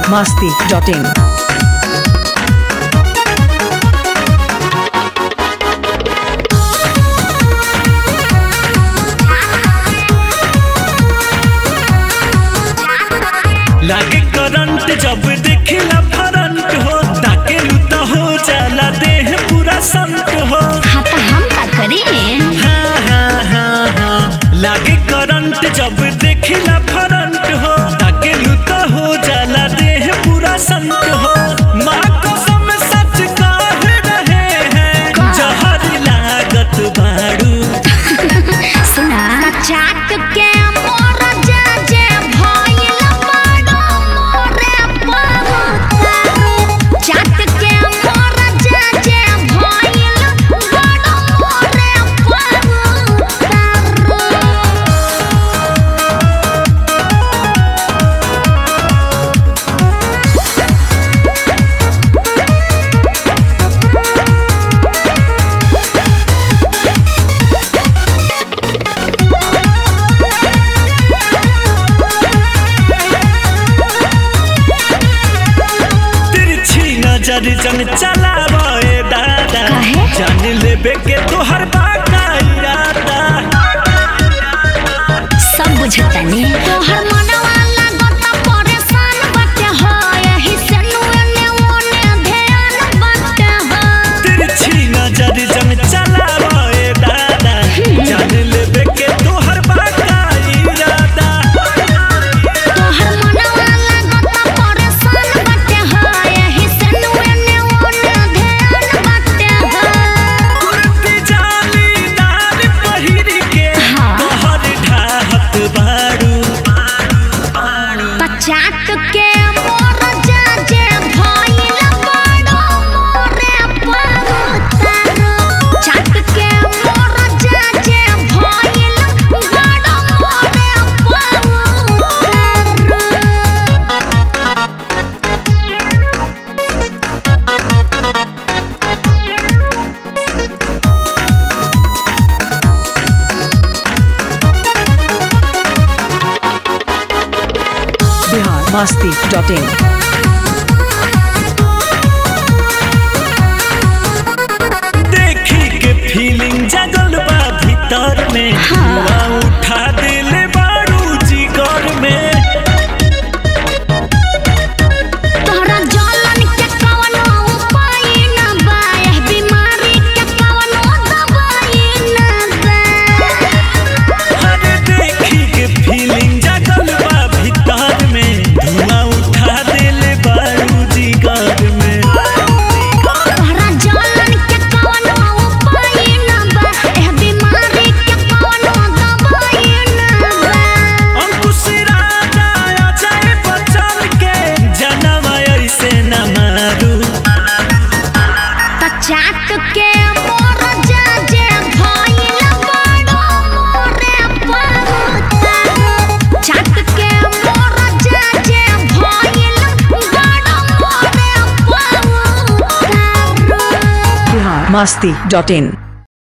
masti.in. लागे current जब देखिला फरंट हो ताके लुता हो जाला देह पूरा संत हो हाँ तो हम का करी हाँ हाँ हाँ हाँ लागे करंट जब देखिला फरंट हो ताके लुता हो जाला देह पूरा संत हो माँ कसम सच कह रहे हैं का? जहर लागत बाड़ू सुना चाट के मोर जा जे भइल बड़ो मोरे पहुतारो चाट के मोर जा जे भइल बड़ो मोरे पहुतारो तिरछी नजर जन चलावे दादा काहे? जान लेबे के तोहर बाका इरादा सब बुझतनी तोहर मनवा लागत परेशान बाटे हो एही से नुने ओने ध्यान बाटे हो तिरछी नजर जन चलावे दादा जान लेबे के तोहर बाका इरादा तोहर मनवा लागत परेशान बाटे हो एही से नुने ओने ध्यान बाटे हो कुर्ती जालीदार पहिर के हाँ। तोहर ढाहत बाड़ू पचाक के मोर जा जे भइल बड़ो मोरे पहुतारो चाक के मोर जा जे भइल बड़ो मोरे पहुतारो Bihar masti.in. देखी के फीलिंग जगल बा भीतर में हाँ। धुआं उठा दिले बाड़ू जिगर में तोहरा जलन के कवनो उपाय न बा एह बीमारी के कवनो दवाई न बा अरे देखी के फीलिंग जगल बा भीतर में धुआं उठा दिले बाड़ू जिगर में तोहरा जलन के कवनो उपाय न बा एह बीमारी के कवनो दवाई न बा अंकुश राजा अजय बचन के जनम ऐसे न मारू पचाक के मोर जा जे भइल बड़ो मोरे पहुतारो चाक के मोर जा जे भइल बड़ो मोरे पहुतारो Bihar masti.in.